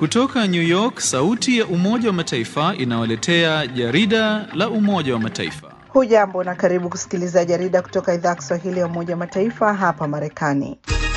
Kutoka New York, sauti ya Umoja wa Mataifa inawaletea jarida la Umoja wa Mataifa. Hujambo na karibu kusikiliza jarida kutoka idhaa ya Kiswahili ya Umoja wa Mataifa hapa Marekani.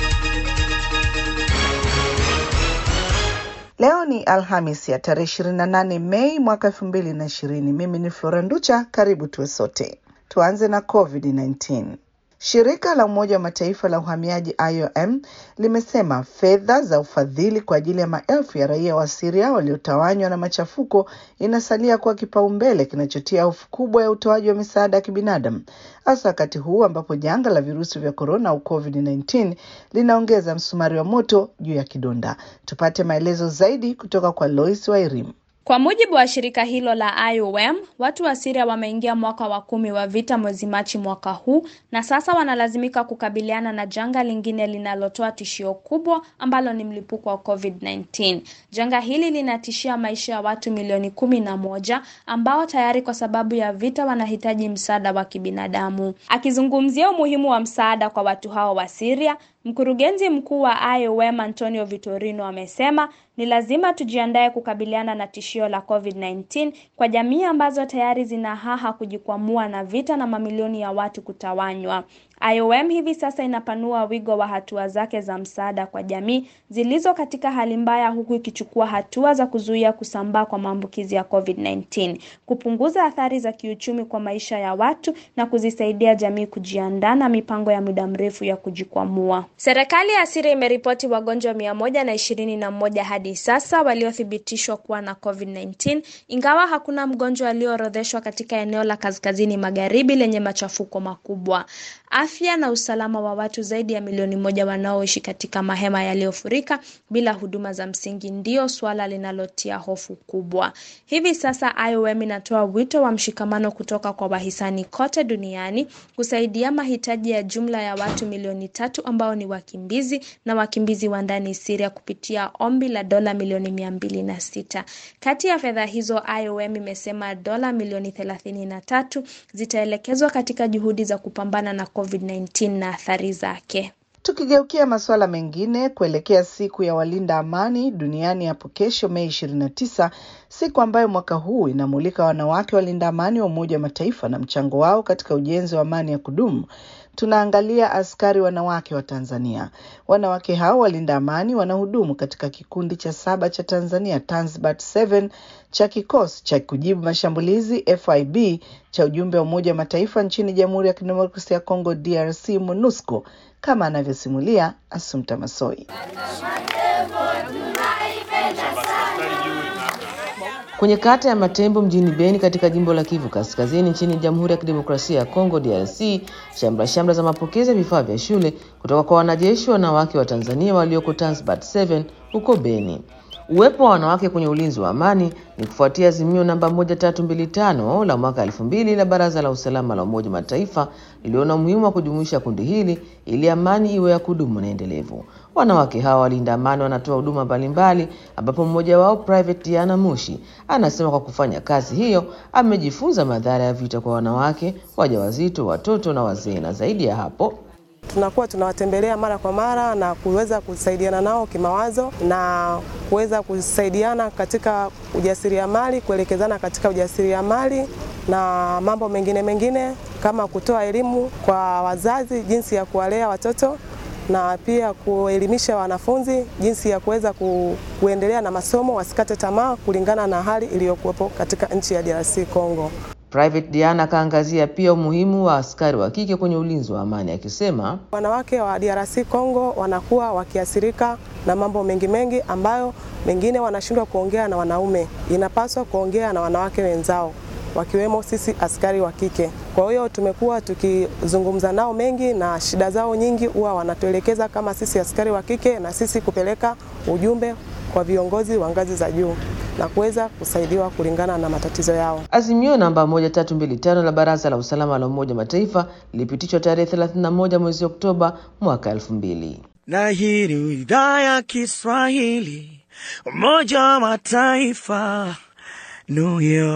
Leo ni Alhamis ya tarehe 28 Mei mwaka 2020. Mimi ni Flora Nducha, karibu tuwe sote. Tuanze na COVID-19. Shirika la Umoja wa Mataifa la uhamiaji IOM limesema fedha za ufadhili kwa ajili ya maelfu ya raia wa Syria waliotawanywa na machafuko inasalia kuwa kipaumbele kinachotia hofu kubwa ya utoaji wa misaada ya kibinadamu, hasa wakati huu ambapo janga la virusi vya korona au COVID-19 linaongeza msumari wa moto juu ya kidonda. Tupate maelezo zaidi kutoka kwa Lois Wairim. Kwa mujibu wa shirika hilo la IOM, watu wa Syria wameingia mwaka wa kumi wa vita mwezi Machi mwaka huu na sasa wanalazimika kukabiliana na janga lingine linalotoa tishio kubwa ambalo ni mlipuko wa COVID-19. Janga hili linatishia maisha ya watu milioni kumi na moja ambao tayari kwa sababu ya vita wanahitaji msaada wa kibinadamu. Akizungumzia umuhimu wa msaada kwa watu hao wa Syria, Mkurugenzi mkuu wa IOM Antonio Vitorino amesema ni lazima tujiandae kukabiliana na tishio la COVID-19 kwa jamii ambazo tayari zina haha kujikwamua na vita na mamilioni ya watu kutawanywa. IOM hivi sasa inapanua wigo wa hatua zake za msaada kwa jamii zilizo katika hali mbaya huku ikichukua hatua za kuzuia kusambaa kwa maambukizi ya COVID-19, kupunguza athari za kiuchumi kwa maisha ya watu na kuzisaidia jamii kujiandaa na mipango ya muda mrefu ya kujikwamua. Serikali ya Syria imeripoti wagonjwa mia moja na ishirini na moja hadi sasa waliothibitishwa kuwa na COVID-19, ingawa hakuna mgonjwa aliyoorodheshwa katika eneo la kaskazini magharibi lenye machafuko makubwa. Afya na usalama wa watu zaidi ya milioni moja wanaoishi katika mahema yaliyofurika bila huduma za msingi ndio suala linalotia hofu kubwa. Hivi sasa IOM inatoa wito wa mshikamano kutoka kwa wahisani kote duniani kusaidia mahitaji ya jumla ya watu milioni tatu ambao ni wakimbizi na wakimbizi wa ndani Syria kupitia ombi la dola milioni mia mbili na sita. Kati ya fedha hizo IOM imesema dola milioni thelathini na tatu zitaelekezwa katika juhudi za kupambana na COVID-19 na athari zake. Tukigeukia masuala mengine kuelekea siku ya walinda amani duniani hapo kesho Mei 29, siku ambayo mwaka huu inamulika wanawake walinda amani wa Umoja wa Mataifa na mchango wao katika ujenzi wa amani ya kudumu. Tunaangalia askari wanawake wa Tanzania. Wanawake hao walinda amani wanahudumu katika kikundi cha saba cha Tanzania Tanzbat 7 cha kikosi cha kujibu mashambulizi FIB cha ujumbe wa Umoja wa Mataifa nchini Jamhuri ya Kidemokrasia ya Kongo DRC MONUSCO kama anavyosimulia Asumta Masoi. Kwenye kata ya Matembo mjini Beni katika jimbo la Kivu Kaskazini nchini Jamhuri ya Kidemokrasia ya Kongo DRC, shamra shamra za mapokezi ya vifaa vya shule kutoka kwa wanajeshi wanawake wa Tanzania walioko Tanzbat 7 huko Beni. Uwepo wa wanawake kwenye ulinzi wa amani ni kufuatia azimio namba 1325 la mwaka 2000 la Baraza la Usalama la Umoja wa Mataifa liliona umuhimu wa kujumuisha kundi hili ili amani iwe ya kudumu na endelevu. Wanawake hawa walinda amani wanatoa huduma mbalimbali, ambapo mmoja wao Private Diana Mushi anasema kwa kufanya kazi hiyo amejifunza madhara ya vita kwa wanawake, wajawazito, watoto na wazee, na zaidi ya hapo tunakuwa tunawatembelea mara kwa mara na kuweza kusaidiana nao kimawazo na kuweza kusaidiana katika ujasiriamali, kuelekezana katika ujasiriamali na mambo mengine mengine kama kutoa elimu kwa wazazi jinsi ya kuwalea watoto na pia kuelimisha wanafunzi jinsi ya kuweza ku, kuendelea na masomo, wasikate tamaa kulingana na hali iliyokuwepo katika nchi ya DRC Congo. Private Diana akaangazia pia umuhimu wa askari wa kike kwenye ulinzi wa amani akisema, wanawake wa DRC Congo wanakuwa wakiathirika na mambo mengi mengi ambayo mengine wanashindwa kuongea na wanaume, inapaswa kuongea na wanawake wenzao wakiwemo sisi askari wa kike. Kwa hiyo tumekuwa tukizungumza nao mengi na shida zao nyingi huwa wanatuelekeza kama sisi askari wa kike na sisi kupeleka ujumbe kwa viongozi wa ngazi za juu na kuweza kusaidiwa kulingana na matatizo yao. Azimio namba 1325 la Baraza la Usalama la Umoja wa Mataifa lilipitishwa tarehe 31 mwezi Oktoba mwaka 2000. Na hii ni idhaa ya Kiswahili Umoja wa Mataifa New York.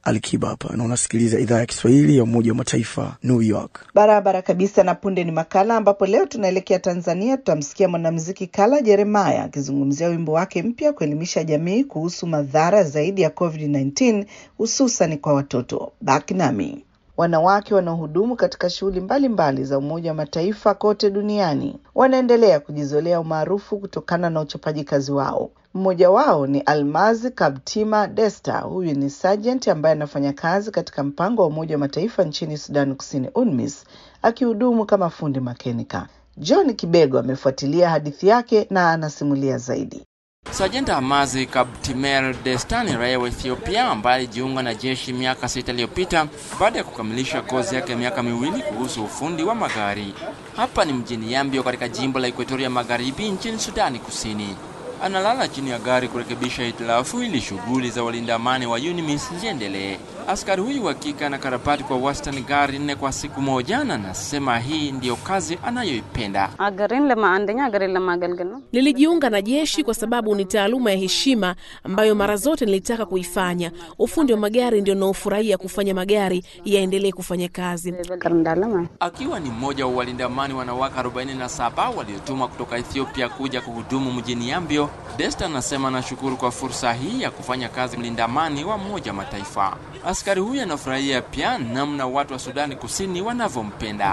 Alikiba hapa na unasikiliza idhaa ya Kiswahili ya Umoja wa Mataifa, New York. Barabara kabisa. Na punde ni makala ambapo leo tunaelekea Tanzania. Tutamsikia mwanamuziki Kala Jeremiah akizungumzia wimbo wake mpya kuelimisha jamii kuhusu madhara zaidi ya COVID-19 hususan kwa watoto. Baki nami. Wanawake wanaohudumu katika shughuli mbalimbali za Umoja wa Mataifa kote duniani wanaendelea kujizolea umaarufu kutokana na uchapaji kazi wao. Mmoja wao ni Almazi Kabtima Desta. Huyu ni sergeant ambaye anafanya kazi katika mpango wa Umoja wa Mataifa nchini Sudani Kusini, UNMISS, akihudumu kama fundi makenika. John Kibego amefuatilia hadithi yake na anasimulia zaidi. Sajenta Amazi Kabtimer Destani, raia wa Ethiopia ambaye alijiunga na jeshi miaka sita iliyopita baada ya kukamilisha kozi yake ya miaka miwili kuhusu ufundi wa magari. Hapa ni mjini Yambio katika jimbo la Ekuatoria Magharibi nchini Sudani Kusini. Analala chini ya gari kurekebisha hitilafu ili shughuli za walinda amani wa UNMISS ziendelee. Askari huyu wa kike anakarabati kwa wastani gari nne kwa siku moja, na anasema hii ndiyo kazi anayoipenda. አገሬን ለማ አንደኛ አገሬን ለማገልገል ነው። Nilijiunga na jeshi kwa sababu ni taaluma ya heshima ambayo mara zote nilitaka kuifanya. Ufundi wa magari ndio naofurahia kufanya magari yaendelee kufanya kazi. ፍቅር እንዳለ ማለት Akiwa ni mmoja wa walinda amani wanawake 47 waliotumwa kutoka Ethiopia kuja kuhudumu mjini Yambio, Desta anasema anashukuru kwa fursa hii ya kufanya kazi mlinda amani wa Umoja wa Mataifa. Askari huyu anafurahia pia namna watu wa Sudani Kusini wanavyompenda.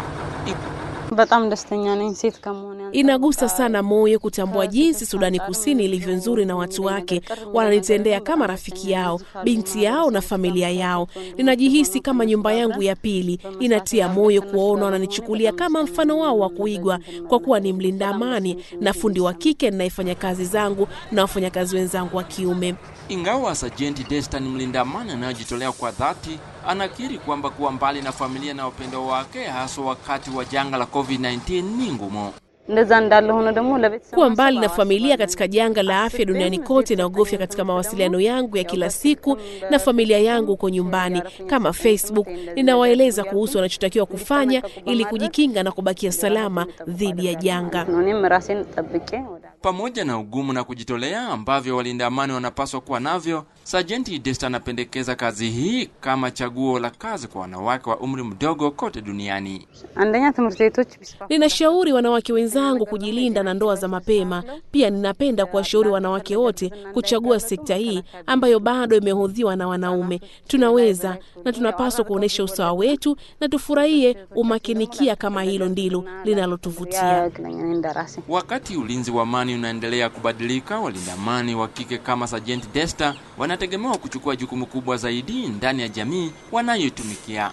በጣም ደስተኛ ነኝ ሴት ከመሆን Inagusa sana moyo kutambua jinsi Sudani Kusini ilivyo nzuri na watu wake wananitendea kama rafiki yao, binti yao na familia yao. Ninajihisi kama nyumba yangu ya pili. Inatia moyo kuwaona wananichukulia kama mfano wao wa kuigwa, kwa kuwa ni mlinda amani na fundi wa kike ninayefanya kazi zangu na wafanyakazi wenzangu wa kiume. Ingawa Sajenti Desta ni mlinda amani anayejitolea kwa dhati, anakiri kwamba kuwa mbali na familia na upendo wake, haswa wakati wa janga la COVID-19 ni ngumu. እንደዛ እንዳለ ሆኖ ደግሞ ለቤተሰብ Kuwa mbali na familia katika janga la afya duniani kote naogofya katika mawasiliano yangu ya kila siku na familia yangu huko nyumbani, kama Facebook. Ninawaeleza kuhusu wanachotakiwa kufanya ili kujikinga na kubakia salama dhidi ya janga. ነው እኔም ራሴን ጠብቄ ወደ Pamoja na ugumu na kujitolea ambavyo walinda amani wanapaswa kuwa navyo, Sajenti Desta anapendekeza kazi hii kama chaguo la kazi kwa wanawake wa umri mdogo kote duniani. አንደኛ ትምህርት ቤቶች ቢስፋ Ninashauri wanawake wenzangu kujilinda na ndoa za mapema. Pia ninapenda kuwashauri wanawake wote kuchagua sekta hii ambayo bado imehudhiwa na wanaume. Tunaweza na tunapaswa kuonyesha usawa wetu na tufurahie umakinikia kama hilo ndilo linalotuvutia. ያግለኛ እኔ እንደራሴ Wakati ulinzi wa amani unaendelea kubadilika, walinda amani wa kike kama Sajenti Desta wanategemewa kuchukua jukumu kubwa zaidi ndani ya jamii wanayoitumikia.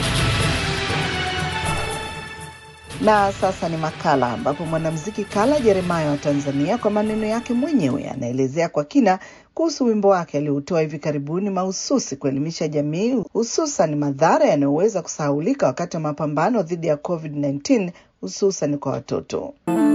Na sasa ni makala ambapo mwanamuziki Kala Jeremiah wa Tanzania kwa maneno yake mwenyewe anaelezea kwa kina kuhusu wimbo wake alioutoa hivi karibuni mahususi kuelimisha jamii hususan madhara yanayoweza kusahaulika wakati wa mapambano dhidi ya COVID-19 hususan kwa watoto.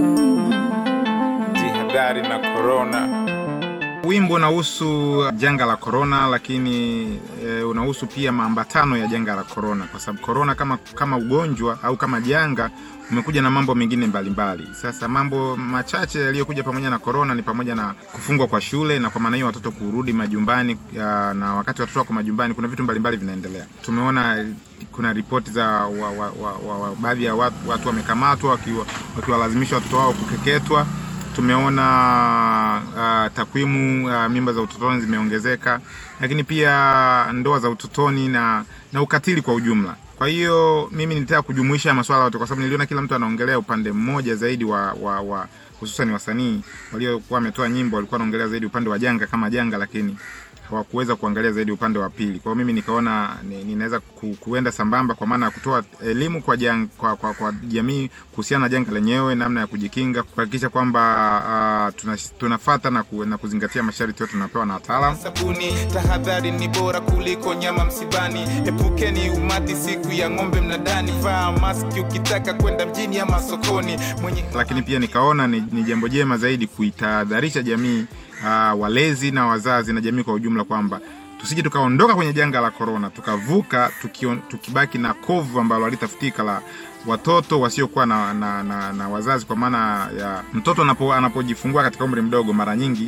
Jihadhari na korona. Wimbo unahusu janga la korona, lakini e, unahusu pia maambatano ya janga la korona, kwa sababu korona kama, kama ugonjwa au kama janga umekuja na mambo mengine mbalimbali. Sasa mambo machache yaliyokuja pamoja na korona ni pamoja na kufungwa kwa shule, na kwa maana hiyo watoto kurudi majumbani ya, na wakati watoto wako majumbani kuna vitu mbalimbali vinaendelea. Tumeona kuna ripoti za wa, wa, wa, wa, wa, baadhi ya watu, watu wamekamatwa wakiwa- wakiwalazimisha watoto wao kukeketwa tumeona uh, takwimu uh, mimba za utotoni zimeongezeka, lakini pia ndoa za utotoni na, na ukatili kwa ujumla. Kwa hiyo mimi nilitaka kujumuisha masuala yote, kwa sababu niliona kila mtu anaongelea upande mmoja zaidi wa, wa, wa hususan wasanii waliokuwa wametoa nyimbo walikuwa wanaongelea zaidi upande wa janga kama janga, lakini hawakuweza kuangalia zaidi upande wa pili. Kwa hiyo mimi nikaona ni- ninaweza ku, kuenda sambamba kwa maana ya kutoa elimu kwa, jang, kwa, kwa, kwa jamii kuhusiana na janga lenyewe, namna ya kujikinga, kuhakikisha kwamba uh, tuna, tunafata na, ku, na kuzingatia masharti yote tunapewa na wataalamu. sabuni tahadhari ni bora kuliko nyama msibani epukeni umati siku ya ng'ombe mnadani vaa maski ukitaka kwenda mjini ama sokoni mwenye lakini pia nikaona ni, ni jambo jema zaidi kuitahadharisha jamii uh, walezi na wazazi na jamii kwa ujumla kwamba tusije tukaondoka kwenye janga la korona tukavuka tukion, tukibaki na kovu ambalo halitafutika la watoto wasiokuwa na, na, na, na wazazi kwa maana ya mtoto anapo, anapojifungua katika umri mdogo mara nyingi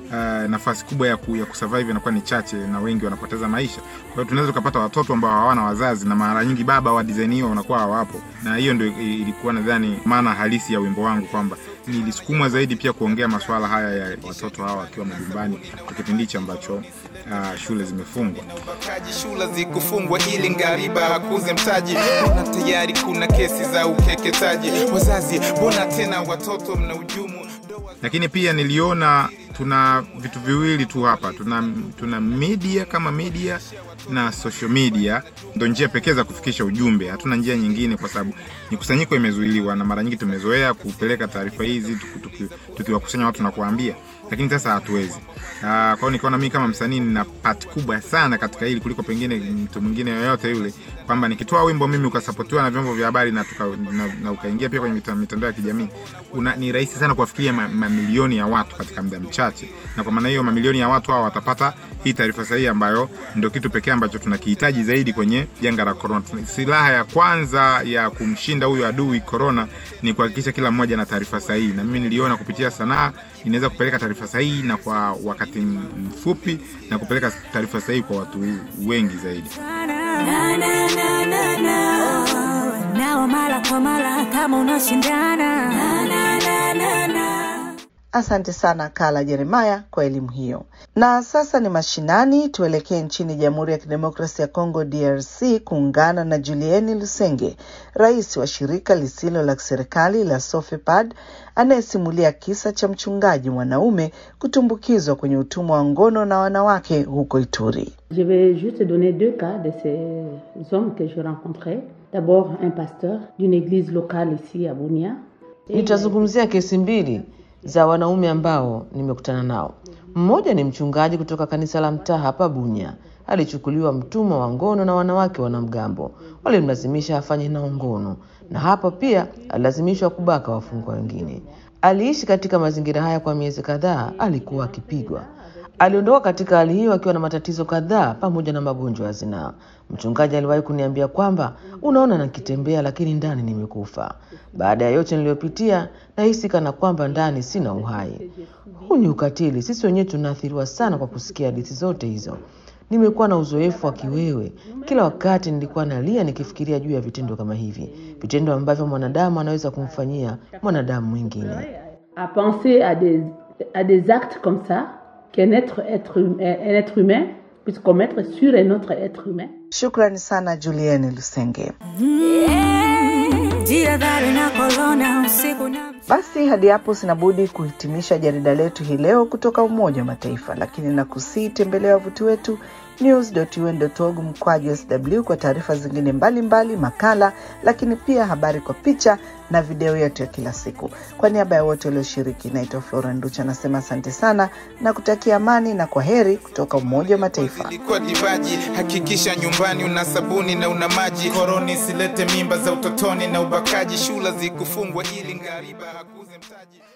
uh, nafasi kubwa ya, ku, ya kusurvive inakuwa ni chache na wengi wanapoteza maisha. Kwa hiyo tunaweza tukapata watoto ambao hawana wazazi na mara nyingi baba wa design hiyo wanakuwa hawapo, na hiyo ndio ilikuwa nadhani maana halisi ya wimbo wangu kwamba nilisukumwa zaidi pia kuongea masuala haya ya watoto hawa wakiwa majumbani kwa kipindi hichi ambacho uh, shule zimefungwa. Ubakaji shule zikufungwa ili ngariba hakuze mtaji, mbona tayari kuna kesi za ukeketaji? Wazazi, mbona tena watoto mna ujumu? Lakini pia niliona tuna vitu viwili tu hapa, tuna, tuna media kama media na social media ndo njia pekee za kufikisha ujumbe. Hatuna njia nyingine, kwa sababu mikusanyiko imezuiliwa na mara nyingi tumezoea kupeleka taarifa hizi tukiwakusanya watu na kuwaambia, lakini sasa hatuwezi. Uh, kwa hiyo nikaona mimi kama msanii nina part kubwa sana katika hili kuliko pengine mtu mwingine yoyote yule, kwamba nikitoa wimbo mimi ukasapotiwa na vyombo vya habari na, tuka, na, na ukaingia pia kwenye mitandao ya kijamii una, ni rahisi sana kuwafikiria mamilioni ma ya watu katika muda mchache, na kwa maana hiyo mamilioni ya watu hao watapata hii taarifa sahihi ambayo ndio kitu pekee ambacho tunakihitaji zaidi kwenye janga la corona. Silaha ya kwanza ya kumshinda huyu adui corona ni kuhakikisha kila mmoja na taarifa sahihi, na mimi niliona kupitia sanaa inaweza kupeleka taarifa sahihi na kwa wakati mfupi na kupeleka taarifa sahihi kwa watu wengi zaidi. Nao mara kwa mara kama unashindana Asante sana Kala Jeremaya kwa elimu hiyo. Na sasa ni mashinani, tuelekee nchini Jamhuri ya Kidemokrasia ya Kongo DRC kuungana na Julieni Lusenge, rais wa shirika lisilo la serikali la Sofepad, anayesimulia kisa cha mchungaji mwanaume kutumbukizwa kwenye utumwa wa ngono na wanawake huko Ituri. Je vais juste donner deux cas de ces hommes que je rencontrais. D'abord un pasteur d'une église locale ici à Bunia. Nitazungumzia kesi mbili za wanaume ambao nimekutana nao. Mmoja ni mchungaji kutoka kanisa la mtaa hapa Bunya. Alichukuliwa mtumwa wa ngono na wanawake wanamgambo, walimlazimisha afanye nao ngono, na hapo pia alilazimishwa kubaka wafungwa wengine. Aliishi katika mazingira haya kwa miezi kadhaa, alikuwa akipigwa. Aliondoka katika hali hiyo akiwa na matatizo kadhaa pamoja na magonjwa ya zinaa. Mchungaji aliwahi kuniambia kwamba unaona, nakitembea lakini ndani nimekufa. Baada ya yote niliyopitia, nahisi kana kwamba ndani sina uhai. Huu ni ukatili. Sisi wenyewe tunaathiriwa sana kwa kusikia hadithi zote hizo. Nimekuwa na uzoefu wa kiwewe. Kila wakati nilikuwa nalia nikifikiria juu ya vitendo kama hivi, vitendo ambavyo mwanadamu anaweza kumfanyia mwanadamu mwingine. À penser à des, à des actes comme ça qu'un être, être, un être humain puisse commettre sur un autre être humain. Shukrani sana Julieni Lusenge. Basi hadi hapo sinabudi kuhitimisha jarida letu hii leo kutoka Umoja wa Mataifa, lakini nakusii tembelea wavuti wetu news.un.org mkwaju sw kwa taarifa zingine mbalimbali mbali, makala, lakini pia habari kwa picha na video yetu ya kila siku. Kwa niaba ya wote walioshiriki, naitwa Flora Nducha, nasema asante sana na kutakia amani na kwa heri kutoka Umoja wa Mataifa. Ilikuwa divaji, hakikisha nyumbani una sabuni na una maji. Koroni silete mimba za utotoni na ubakaji, shula zikufungwa ili ngariba hakuze mtaji.